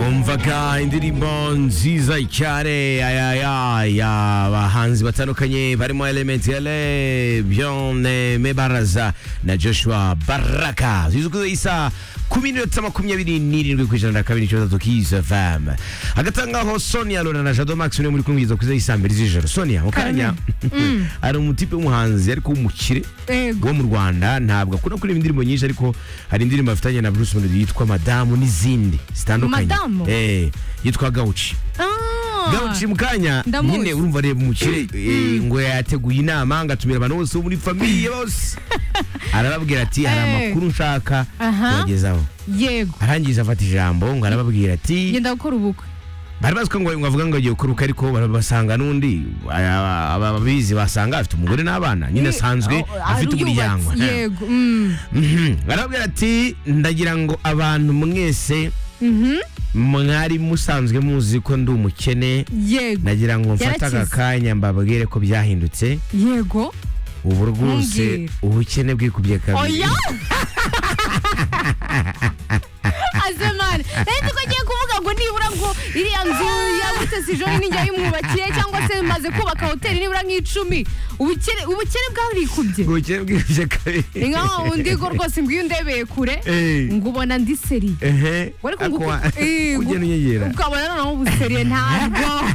bandika indirimbo nziza cyane abahanzi batandukanye barimo elementele byone mebaraza na joshua baraka zizwi ku isa kumi n'iminota makumyabiri n'irindwi ku ijana na kabiri n'icyenda gatatu kiza fm hagati aho ngaho sonia lona na jado max niwe muri kumwiza ku isa mbere z'ijoro sonia mu kanya hari umutipe w'umuhanzi ariko w'umukire Ego. wo mu rwanda ntabwo akunda kuririmba indirimbo nyinshi ariko hari indirimbo afitanye na bruce melody yitwa madamu n'izindi zitandukanye Madamu? eh yitwa gauchi Ah. gauchi mu kanya Ndamuzi. nyine urumva areba umukire eh, ngo yateguye inama ngatumira abantu bose bo muri famiye bose arababwira ati hari Eh. amakuru nshaka Aha. kubagezaho yego arangiza afata ijambo ngo arababwira ati genda gukora ubukwe bari bazi ko ngo ngo avuga ngo agiye kuruka ariko barabasanga n'undi aba- aba- ababizi basanga afite umugore n'abana nyine asanzwe Eh, ah, afite yubatse, umuryango yego mm. Mhm. arabwira ati ndagira ngo abantu mwese Mhm. mwari musanzwe muzi ko ndi umukene yego ndagira ngo mfate Yarakize. aka kanya mbabwire ko byahindutse yego ubu rwose Mbwira. ubukene bwikubye kabiri oya azemani rero ko agiye kuvuga ngo nibura ngo iriya nzu yagutse si joni nijya yimwubakiye cyangwa se maze kubaka hoteli nibura nk'icumi ubukene ubukene bwarikubye ubukene bwikubye kabiri ni nka wundi go rwose ngo iyo undebeye kure Eh. ngo ubona ndi seri ehe Wari ariko kunguka- Eh, ugenda unyegera ukabona noneho ubuseriye ntabwo